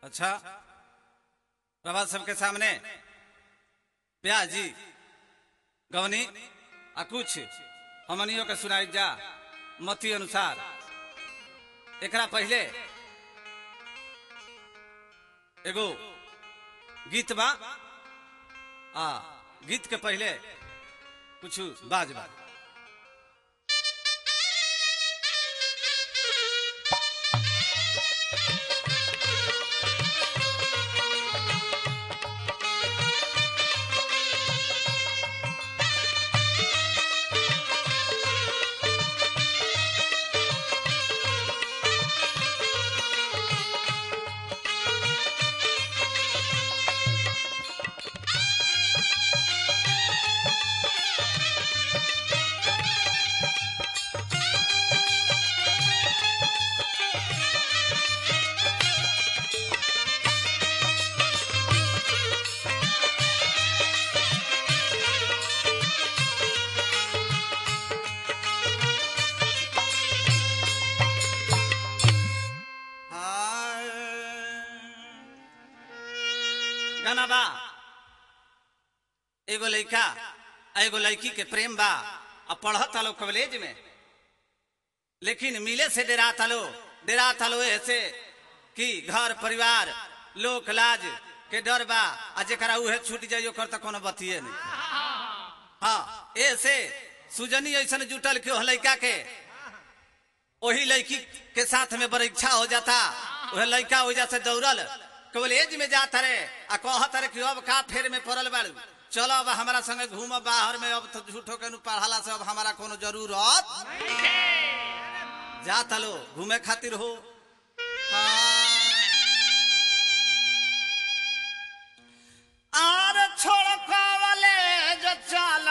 अच्छा प्रभा सबके सामने ब्याह जी गवनी आ कुछ हमनियों के सुनाई जा मती अनुसार एकरा पहले एगो गीत बा आ गीत के पहले कुछ बाज बा गाना बा एगो लड़का आ एगो लड़की के प्रेम बा आ पढ़त आलो कॉलेज में लेकिन मिले से डेरा तालो डेरा तालो ऐसे कि घर परिवार लोक लाज के डर बा आ जेकरा उहे छूट जाई ओकर त कोनो बतिए नहीं हाँ ऐसे सुजनी ऐसन जुटल के ओह लड़का के वही लड़की के साथ में परीक्षा हो जाता वह लड़का वजह से दौड़ल कॉलेज में जाता रे आ कहत रे कि अब का फेर में पड़ल बाड़ू चलो अब हमारा संगे घूम बाहर में अब तो झूठो के नु पढ़ाला से अब हमारा कोनो जरूरत जाता लो घूमे खातिर हो आर छोड़ कॉलेज चला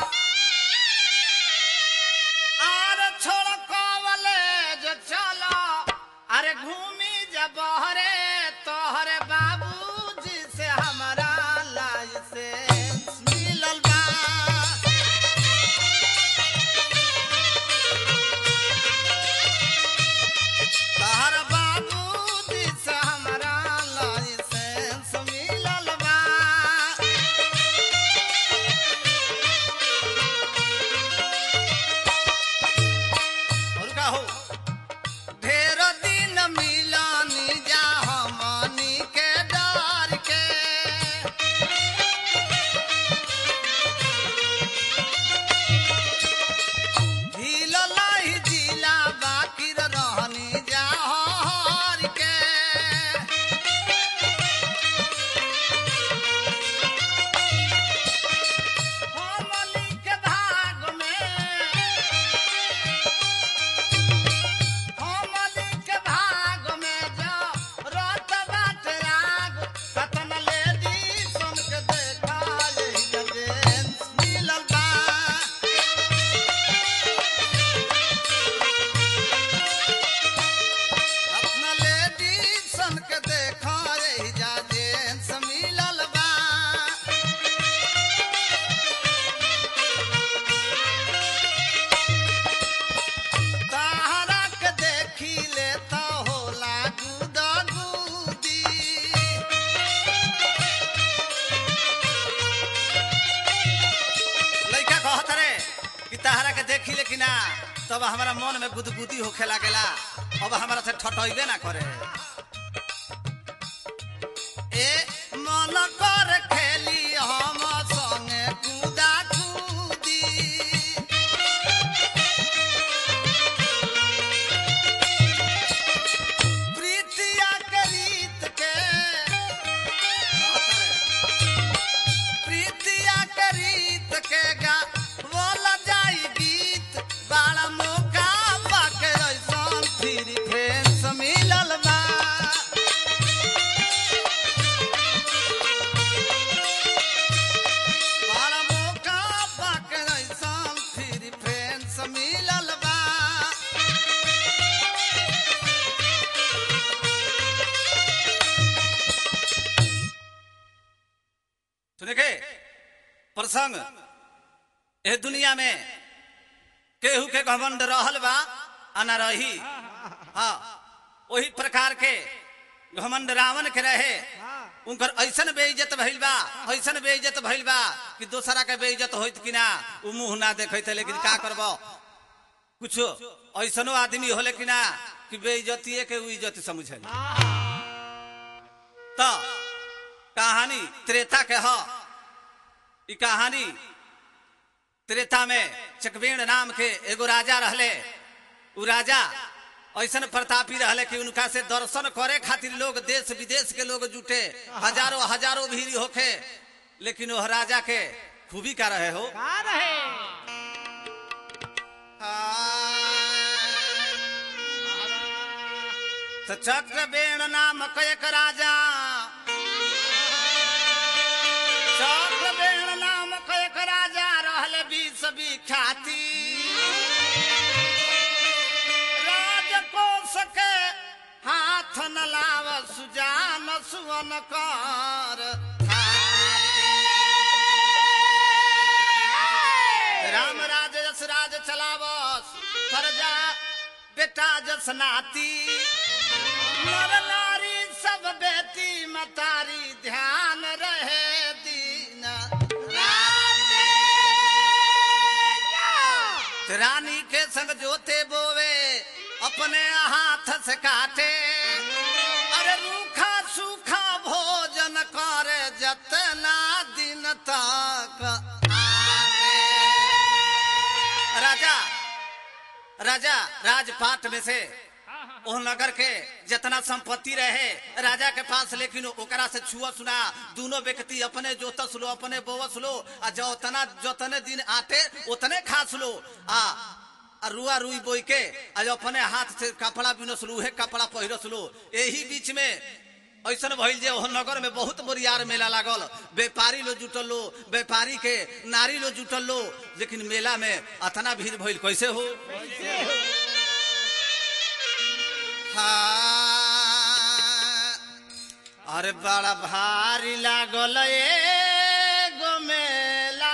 आर छोड़ कॉलेज चला अरे घूमी जब हरे तोहरे बाबूजी से हमारा लाइसेंस मिलल बा तोहर बाबूजी से हमारा लाइसेंस मिलल बा और का हो ढेर दिन मिलानी जा हमनी के डर के झील लाई जिला बाकी रहनी जा हर के हमनी के भाग में हमनी के भाग में जो रत बाट राग कतन लेडी सुन के देखा यही जेंट्स मिलल बा अपना लेडी सन के देखा यही जा जेंट्स मिलल बा ताहरा के देखी ले तो होला गुदा गुदी लइका कहत रे कि ताहरा के देखी ले कि ना तब हमारा मन में गुदगुदी होखे लागेला अब हमारा से ठटइबे ना करे ए मन कर खेली हम संगे कूदा कूदी प्रीतिया के रीत के प्रीतिया के रीत के गा बोला जाई गीत बड़ा मौका पाके ऐसन फिर फ्रेंड्स मिलल बा बड़ा मौका पाके ऐसन फिर फ्रेंड्स मिलल बा सुने के प्रसंग ए दुनिया में केहू के घमंड रहल बा आ ना रही हाँ वही प्रकार के घमंड रावण के रहे हाँ उनकर ऐसन बेइज्जत भइल बा ऐसन बेइज्जत भइल बा कि दोसरा के बेइज्जत होइत कि ना उ मुंह ना देखैत लेकिन का करब कुछो ऐसनो आदमी होले कि ना कि बेइज्जतिए के उ इज्जत समझे तो कहानी त्रेता के ह ई कहानी त्रेता में चकबेण नाम के एगो राजा रहले उ राजा ऐसन प्रतापी रहले कि उनका से दर्शन करे खातिर लोग देश विदेश के लोग जुटे हजारों हजारों भीड़ होखे लेकिन वह राजा के खूबी का रहे हो का रहे तो चक्रबेण नाम कयक राजा चक्रबेण नाम कयक राजा रहले बीस विख्याति राजकोष के हाथ न लाव सुजान सुवन कर राम राज यस राज चलावस प्रजा बेटा जस नाती नर नारी सब बेटी मतारी ध्यान रहे दीन रानी के संग जोते बोवे अपने हाथ से काटे अरे रूखा सूखा भोजन करे जतना दिन तक आवे। राजा राजा राजपाट में से ओह नगर के जितना संपत्ति रहे राजा के पास लेकिन ओकरा से छुआ सुना दोनों व्यक्ति अपने जोतस लो अपने बोवस लो आ जोतना जोतने दिन आते उतने खास लो आ आ रुआ रुई बोई के आ जो अपने हाथ से कपड़ा बिनस लो उहे कपड़ा पहिरस लो यही बीच में ऐसन भइल जे ओह नगर में बहुत बोरियार मेला लागल व्यापारी लोग जुटल लो व्यापारी के नारी लोग जुटल लो लेकिन मेला में अतना भीड़ भइल कैसे हो हाँ, अरे बड़ा भारी लागल एगो मेला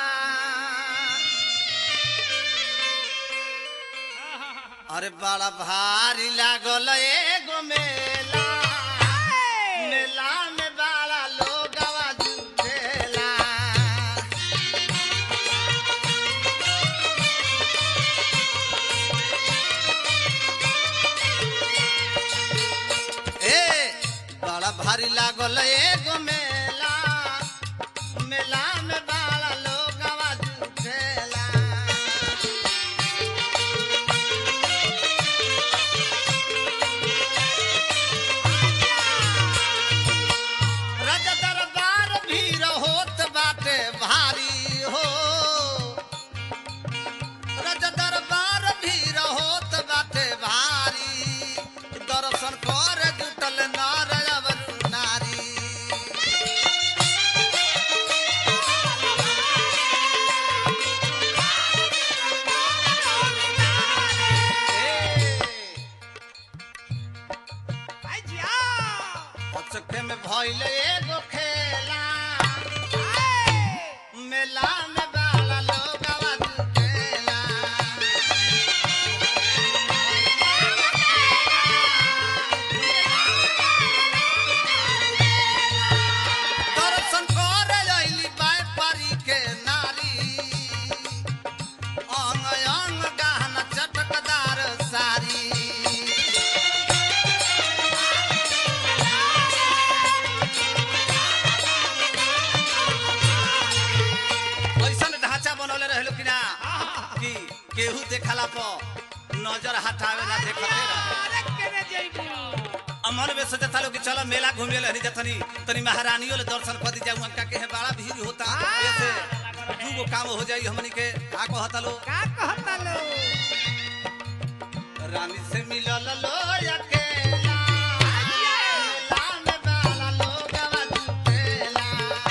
अरे बड़ा भारी लागल एगो मेला मेला में बड़ा लोग जुटेला ए बड़ा भारी लागल एगो मेला मेला में बड़ा लोग जुटेला रज दरबार भीड़ होत बाटे भारी हो रज दरबार भीड़ होत बाटे भारी दर्शन कर जुटल नर अवर नारी आई जिया चक्के में भइल एगो खेला मेला में बाला लोग जुटेला दर्शन कर अइली व्यापारी के नारी अंग अंग गहना चटकदार सारी ऐसन ढांचा बनौले रहलो कि ना कि केहू देखला पर नजर हटावे ना देखते रहे अरे केने जइबू अमन में सोचे था कि चलो मेला घूमे ले जतनी तनी महारानियों ले दर्शन कर दी जाऊं उनका के है बड़ा भीड़ होता ऐसे दूगो काम हो जाई हमनी के का कहता लो का कहता लो रानी से मिलल लो अकेला मेला में बाला लोग जुटेला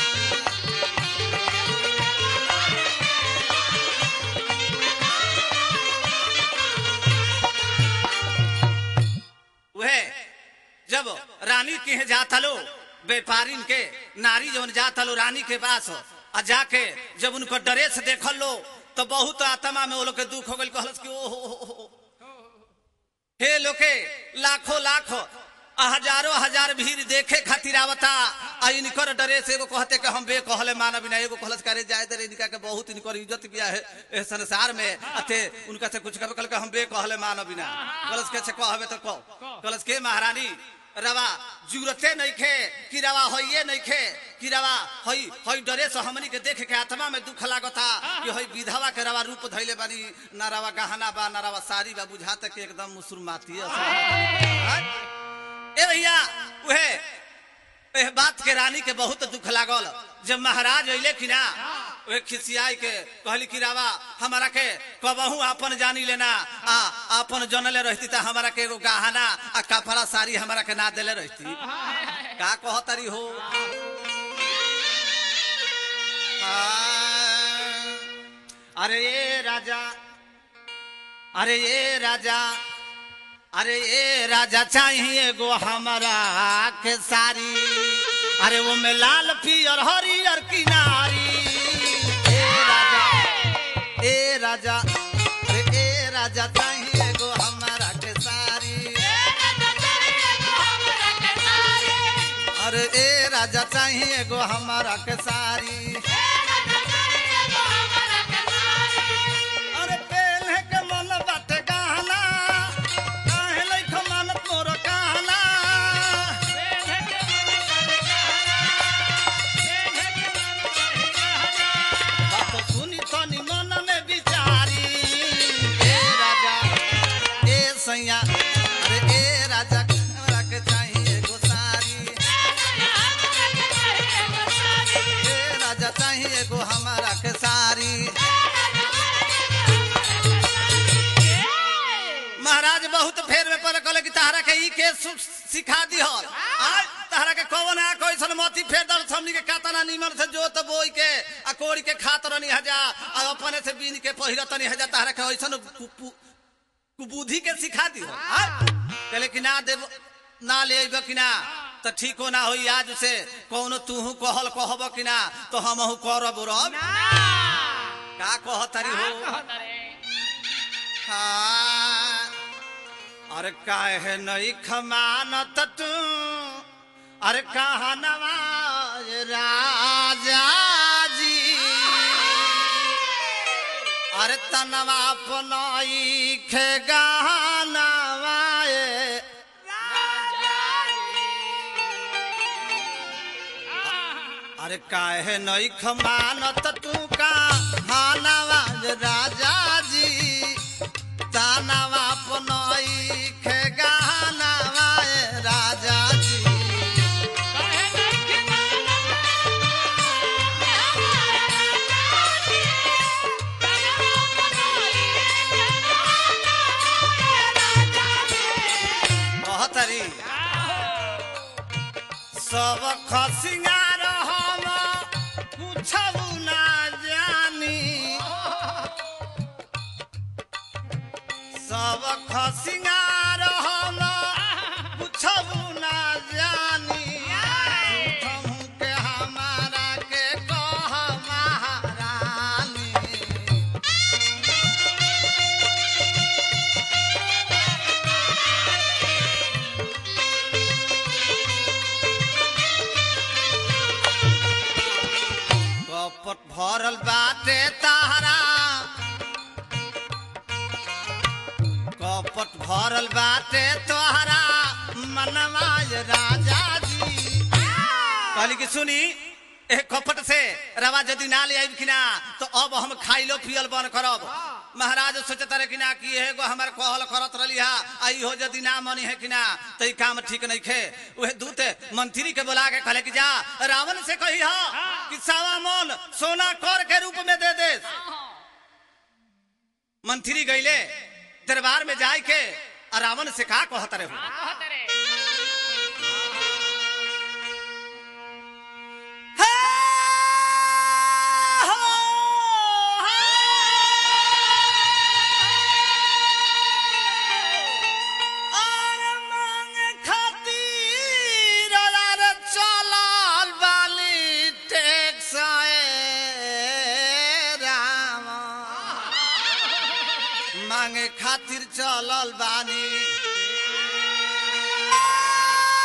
वह जब रानी के यहाँ जाता लो व्यापारीन के नारी जवन जाता लो रानी के पास आ जाके जब उनको ड्रेस देखल लो तो बहुत आत्मा में वो लोग के दुख हो गई कहलस कि ओ हो, हो, हो, हो। हे लोके लाखों लाख आ हजारों हजार भीड़ देखे खातिर आवता आ इनकर डरे से एगो कहते कि हम बे कहले मानब ना एगो कहलस करे जाए दे इनका के बहुत इनकर इज्जत बिया है ए संसार में अते उनका से कुछ कहबे कहल के हम बे कहले मानब ना कहलस के से कहबे तो कह कहलस के महारानी रवा जरूरते नहीं खे कि रवा होइए नहीं खे कि रवा हई हई डरे से हमनी के देख के आत्मा में दुख लागता कि हई विधवा के रवा रूप धैले बानी ना रवा गहना बा ना रवा साड़ी बा बुझाता कि एकदम मुसलमाती है ए भैया उहे एह बात के रानी के बहुत दुख लागल जब महाराज अइले कि ना वे खिसियाई के कहली कि रावा हमारा के कबहू अपन जानी लेना आ अपन जनले रहती त हमारा के एगो गहना आ कपड़ा साड़ी हमारा के ना देले रहती का कहतरी हो हाँ। अरे ये राजा अरे ये राजा अरे ये राजा चाहिए गो हमारा के सारी अरे वो में लाल पियर हरियर किनारी ए राजा ए राजा अरे ए राजा चाहिए गो हमारा के सारी अरे ए राजा चाहिए गो हमारा के सारी अरे पेल्हे के मन बाटे गहना काहे लइख मानत मोर कहना बात सुनी तनी मन में विचारी ए राजा ए सैया अरे ए राजा हमरा के चाहिए एगो सारी ए राजा चाहिए एगो हमारा के सारी महाराज बहुत फेर में पर कहले कि तहरा के ई के सु- सिखा दी हल आज तहरा के कौन आ कैसन मती फेर दल हमनी के कातना निमन से जोत बोई के आ कोड़ी के खात रहनी हजा आ अपने से बीन के पहिरतनी हजा तहरा के ऐसन कु- कुबुद्धि के सिखा दी हल आज कहले कि ना देव ना ले अइब कि ना तो ठीक हो ना होई आज से कौनो तूहू कहल कहब कि ना तो हमहू करब रब का कहतरी हो हाँ। अरे काहे नहीं खमानत तू अरे कहा नवाज राजा जी अरे तनवा पनाई खे गहनवाए अरे काहे नहीं खमानत तू का नवाज राजा जी तानवा पनाई खे गहनवाए राजा जी कहतरी सब खसिंगार हम पूछबू ना जानी सब खसिंगार हम पूछबू ना जानी झूठहू के हमारा के कह महारानी कपट भरल बाटे तारा कपट भरल बाटे तोहरा मनवाज राजा जी कहली कि सुनी ए कपट से रवा यदि ना ले आइब कि ना तो अब हम खाइलो पियल बन करब महाराज सोचता रहे कि ना कि एगो हमार कहल करत रही हा आ इहो यदि ना मनी है कि ना तो ई काम ठीक नहीं खे उहे दूत मंत्री के बुला के कहले कि जा रावण से कही हा कि सावा मन सोना कर के रूप में दे दे मंत्री गईले दरबार में जाय के आ रावण से का कहत रहे हो मांगे खातिर चलल बानी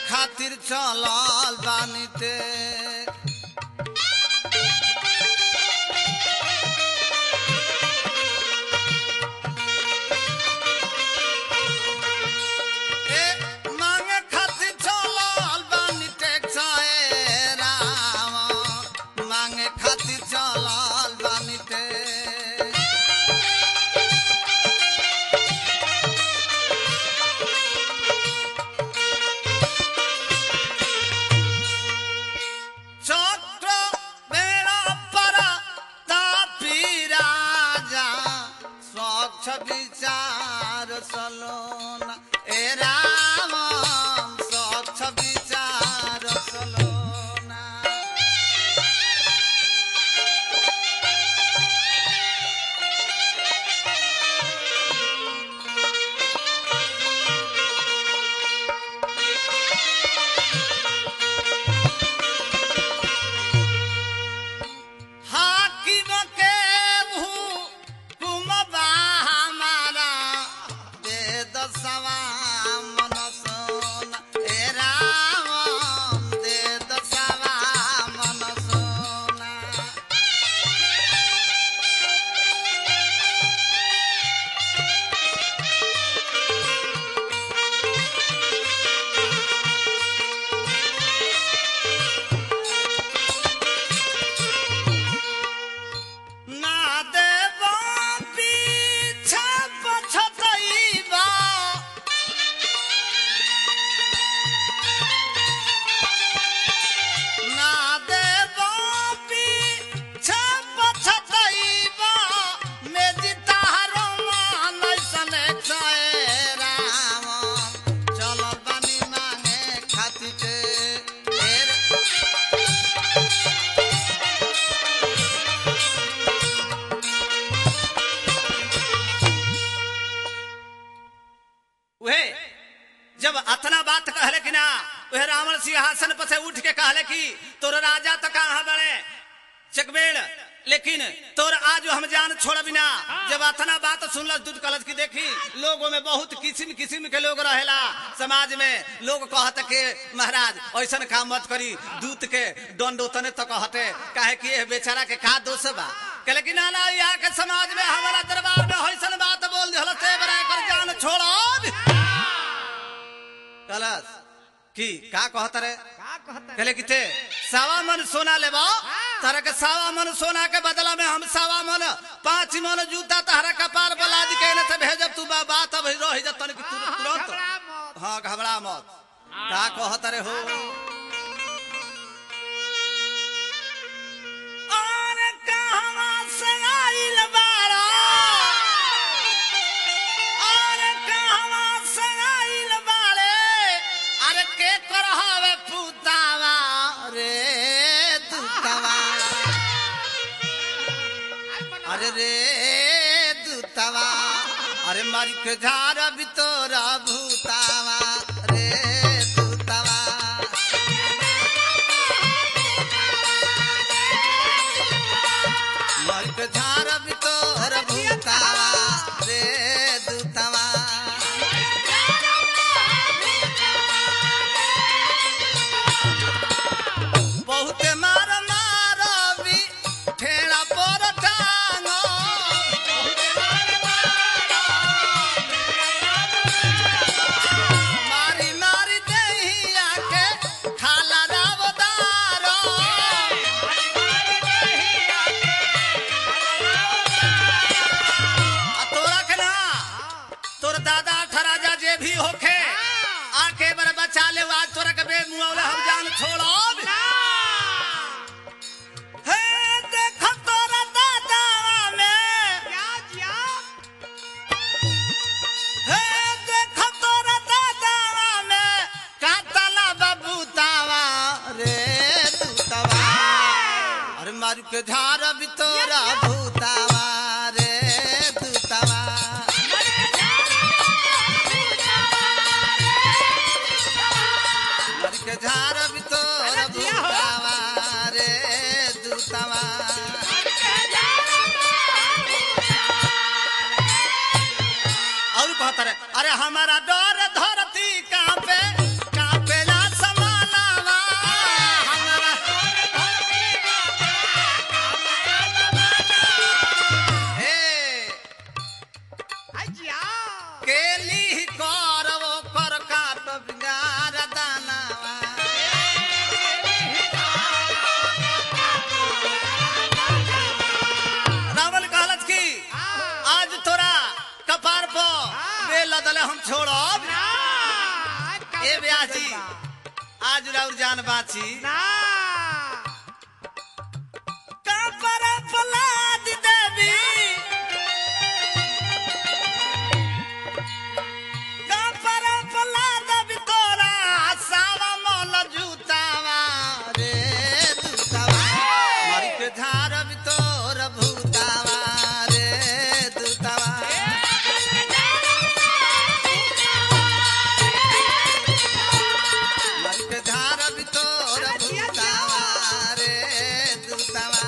खातिर चलल बानी ते ए मांगे खातिर चलल बानी टैक्स ए राम मांगे खातिर चलल बानी ते চক্র বেড়া পারা তাপি রাজা স্বচ্ছ বিচার সলোনা এ রাম স্বচ্ছ বিচার সলোনা हाकिम के हुकुम बा हमारा वेद सवा मन सोना ए राम वेद सवा मन सोना না দেব পিছা পছতইবা না দেব পিছা পছতইবা মেজি তাহার মানাই সনে ছয় রাম চল বানি মানে খাতিতে এর उहे जब अतना बात कहले कि ना वह रावण सिंहासन पर से उठ के कहले कि तोर राजा तो कहाँ बड़े चकबेड़ लेकिन तोर आज हम जान छोड़ बिना जब अतना बात सुनल दूध कलश की देखी लोगों में बहुत किस्म किस्म के लोग रहेला समाज में लोग कहत के महाराज ऐसन काम मत करी दूत के दंड उतने तो कहते काहे कि ये बेचारा के का दोष बा कहले कि ना ना यहाँ के समाज में हमारा दरबार में ऐसन बात बोल दिहल ते बरा एकर जान छोड़ कलश की का कहत रे का कहता कहले कि ते सवा मन सोना लेबा तारा के सवा मन सोना के बदला में हम सवा मन पांच मन जूता तारा कपार पर लाद के ने से भेजब तू बा बात अब रह जतन कि तुरंत तुरंत घबरा मत। हाँ घबरा मत का कहत रे हो और कहवा से आइल बारा और कहवा से आइल बारे अरे के करहवे पुतावा रे दुतावा अरे रे दूतावा अरे मारी के झारा बितोरा भूतावा रे दूतावा मारी के झारा बितोरा भूतावा रे दूतावा बहुते मार मार भी ठेला पर टांगो मारी मारी दहिया के खाला रावदारो आ तोरा के ना तोर दादा ठराजा जे भी होखे आके बर बचा ले आज तोरा के बे मुआवले हम जान छोड़ो हे देख तोरा दादा में क्या जिया हे देख तोरा दादा में कातला बबूतावा रे दूतावा अरे मारू के झार भी तोरा भूतावा रे दूतावा मारू के झार भी तोरा भूतावा रे दूतावा और कहता रहे अरे हमारा डर धरती कांपे कांपेला सा बदले हम छोड़ब ना ए ब्याह जी आज राउर जान बाची ना कापर फलाद देवी कापर फलाद देवी तोरा सावा मन जूतावा रे जूतावा मारी के झार भी तोर भूतावा रे दूतावा मारी के झार भी तोर भूतावा रे दूतावा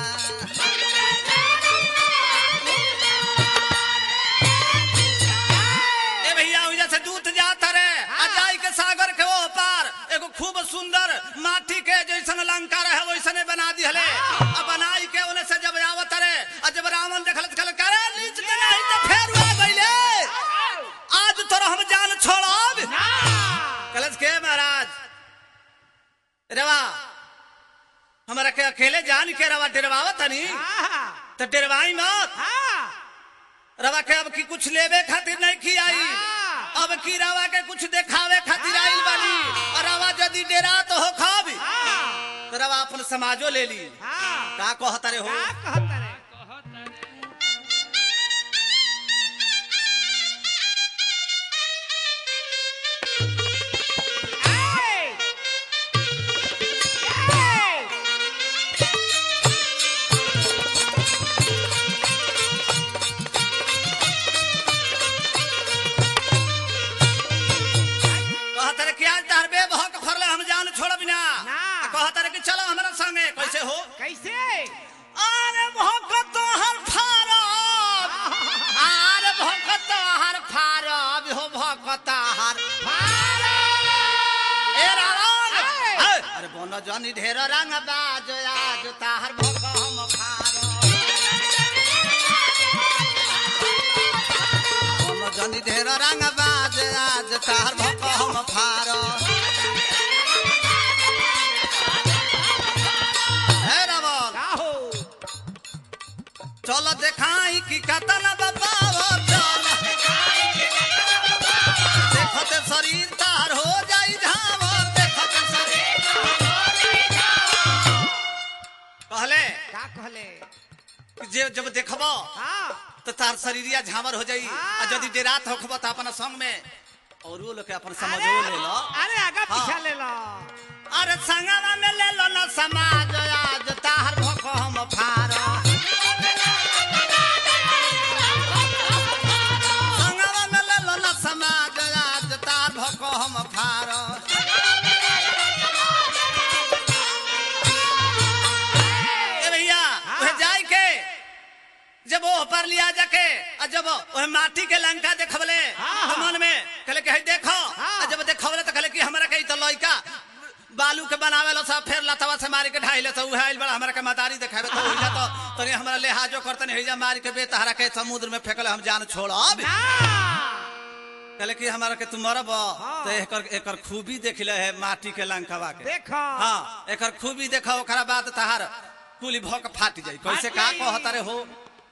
ए भैया उजा से दूत जात रे हाँ। अजाई के सागर के ओ पार एगो खूब सुंदर माटी के जैसन लंका रहे वैसने बना दी हले अब बनाई के ओने से जब आवत रे आ जब रावण देखल त कहल करे नीच के नहीं तो फेर आ गइले आज तोरा हम जान छोड़ब ना कलश के महाराज रेवा हमरा के अकेले जान के रवा डरवावत तनी हाँ तो डरवाई मत हाँ रवा के अब की कुछ लेवे खातिर नहीं की आई हाँ। अब की रवा के कुछ देखावे खातिर आइल बानी और रवा यदि डेरा तो हो खाब हाँ तो रवा अपन समाजो ले ली हाँ का कहता रे हो का कहता रे ए! ए! कहता रे कि आज तार बे भक फरले हम जान छोड़ बिना ना। आ कहता रे कि चलो हमरा संगे कैसे हो कैसे अरे भक तो हर फारब अरे भक तो हर फारब हो भक तो हर ए रावण ए! ए, अरे बोनो जनी ढेर रंग बाज आज ताहर भक हम फारब बोनो जनी ढेर रंग बाज आज ताहर भक हम फारब हे रावण का हो चल देखाई कि कतन बाबा चल देखते शरीर तार हो जाई झावर देखते शरीर कहले का कहले कि जे जब देखबो हाँ तो तार शरीरिया झावर हो जाई हाँ। आ यदि डेरात होखबो तो अपन संग में और वो लोग के अपन अरे समझो ले लो अरे आगा पीछा हाँ। ले लो अरे संगवा में ले लो ना समाज आज तार भको हम फारो संगवा में ले लो ना समाज आज तार भको हम फारो ए भैया हाँ। वह जाई के जब वो पर लिया जाके और जब वह माटी के लंका देखबले हाँ। तो मन में कहले कि हई देखो हाँ। और जब देखबले तो कहले कि हमरा के तो लइका बालू के बनावे लो सब फिर लतवा से मारी के ढाइले तो उहे आइल बड़ा हमरा के मदारी देखावे तो ओइला तो तनी हमरा लेहाजो करतन हेजा मारी के बे तहरा के समुद्र में फेकले हम जान छोड़ब ना कहले कि हमरा के तू मरब तो एकर एकर खूबी देखले है माटी के लंकावा के देखो हाँ एकर खूबी देखो ओकरा बाद तहार कुली भक फाट जाई कैसे फाट का जाई। कहता रे हो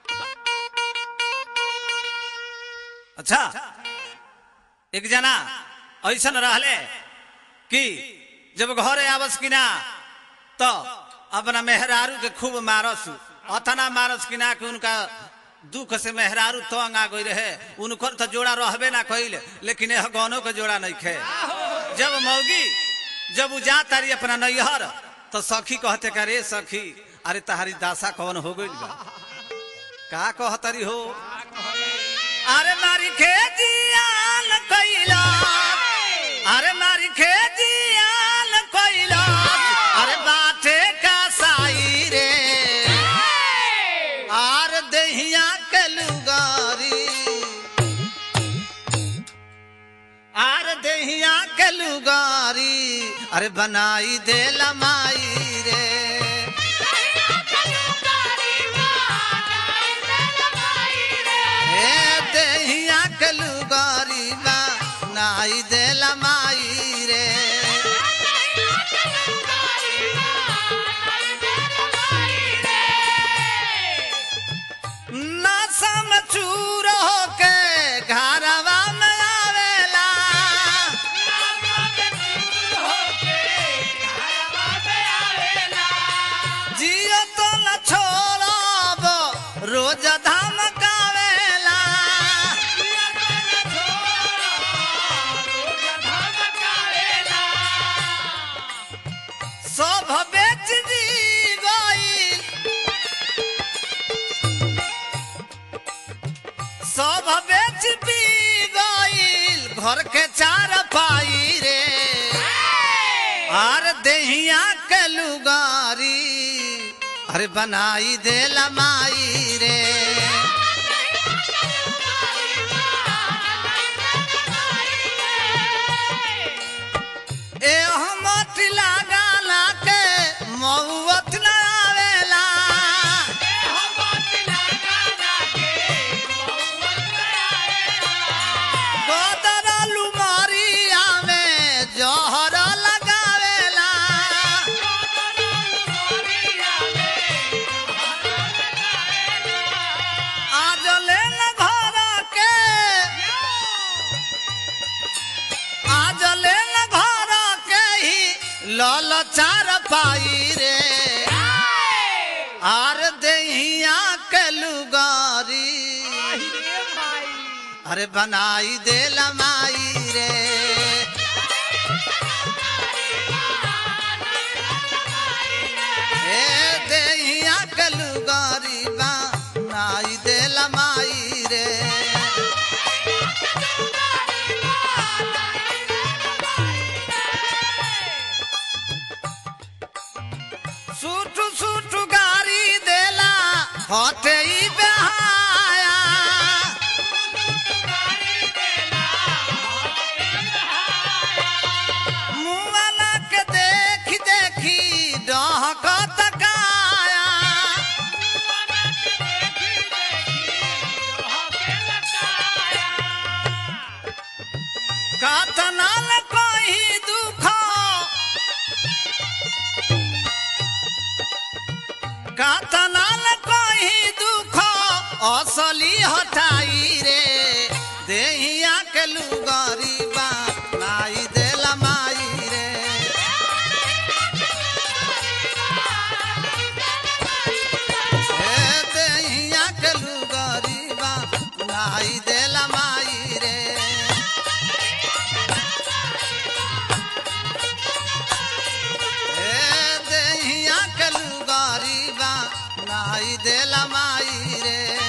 अच्छा एक जना ऐसन रहले कि जब घरे आवस कि ना तो अपना मेहरारू के खूब मारस अतना मारस कि ना कि उनका दुख से मेहरारू तंग आ गई रहे उनकर तो जोड़ा रहबे ना कइल लेकिन यह गौनों के जोड़ा नहीं खे जब मौगी जब उ जा तारी अपना नैहर तो सखी कहते का रे सखी अरे तहारी दासा कौन हो गई बा का कहतरी हो अरे मारी खेतियान कैला अरे मारी खेतियान कैला अरे बाटे का साई रे आर दहिया के लुगारी आर दहिया के लुगारी अरे बनाई दे लमाई रे हे दहिया के लुगारी बनाई दे लमाई रे नशा में चूर होके घरवा में आवे सब बेच पी गईल घर के चार पाई रे आर देहिया के लुगारी अरे बनाई देला माई रे ए हमत लगाला के मौत न आवेला गोदरलू मारिया में जहर लगावेला आज लेन घर के आज लेन घर के ही लल चार पाई रे आर दहिया के लुगारी अरे बनाई देला माई रे ए दहिया के लुगारी बनाई देला माई रे सूट सूट गारी देला हटे ई बहाया मुआला के देखी देखी डहक तकाया कतनाल कोई दुख कतनाल कोई दुख असली हटाई रे देहिया के लुगरी बा नाई देला माई रे हे देहिया के लुगरी बा नाई देला माई रे ए देहिया के लुगारी बा नाई देला माई रे